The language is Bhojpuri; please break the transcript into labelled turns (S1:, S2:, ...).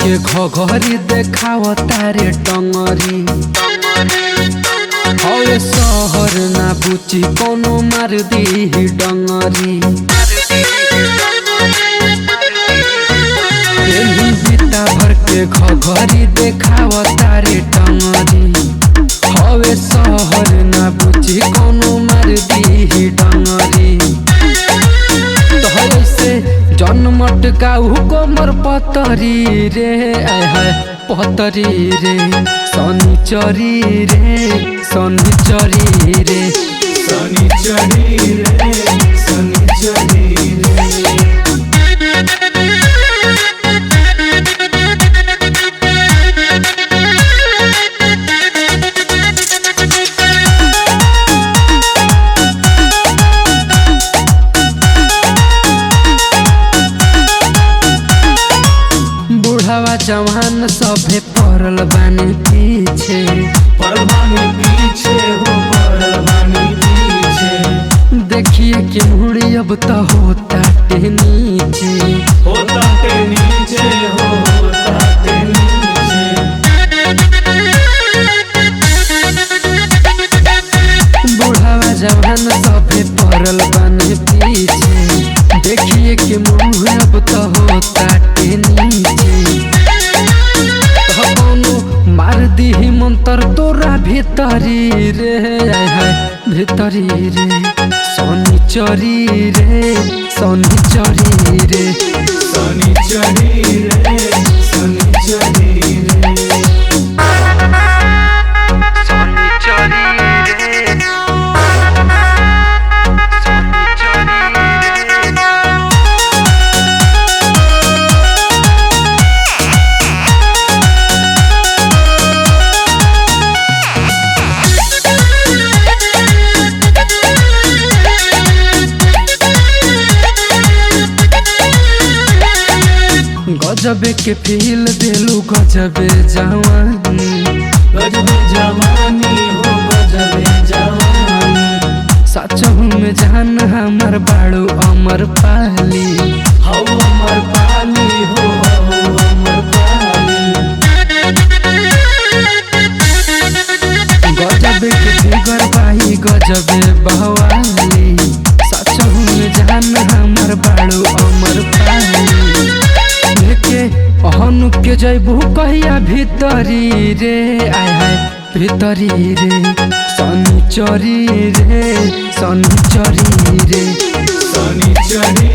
S1: के घघरी देखाव तारे टंगरी हवे शहर ना बुची कोनो मार दी डंगरी एही बिता भर के घघरी देखाव तारे टंगरी हवे शहर ना बुची कोनो मार दी डंगरी से जन्मट काहू कोमर पतरी रे आय हाय पतरी रे शनिचरी रे शनिचरी रे
S2: शनिचरी रे शनिचरी रे
S1: बुढ़ावा जवान सभे पड़ल बानी पीछे
S2: परवानी पीछे हो परवानी पीछे
S1: देखिए कि मुड़ी अब तो होता टे नीचे
S2: होता के नीचे हो होता के नीचे
S1: बुढ़ावा जवान सभे पड़ल बानी पीछे देखिए कि मुँह अब तो होता टे नीचे कौनो मार दी मंत्र तोरा भीतरी रे आय हाय भीतरी रे शनिचरी रे शनिचरी रे
S2: शनिचरी रे शनिचरी रे
S1: गजबे के फील देलू गजबे जवानी
S2: गजबे जवानी हो गजबे जवानी
S1: सचहू में जान हमर बाड़ू अमर पाली
S2: हौ अमर पाली हो हौ अमर पाली
S1: गजबे के फिगर बाही गजबे बहवाली सचहू में जान हमर बाड़ू अमर पाली लेके अहनु के जैबू कहिया भीतरी रे आय हाय भीतरी रे शनिचरी रे शनिचरी रे
S2: शनिचरी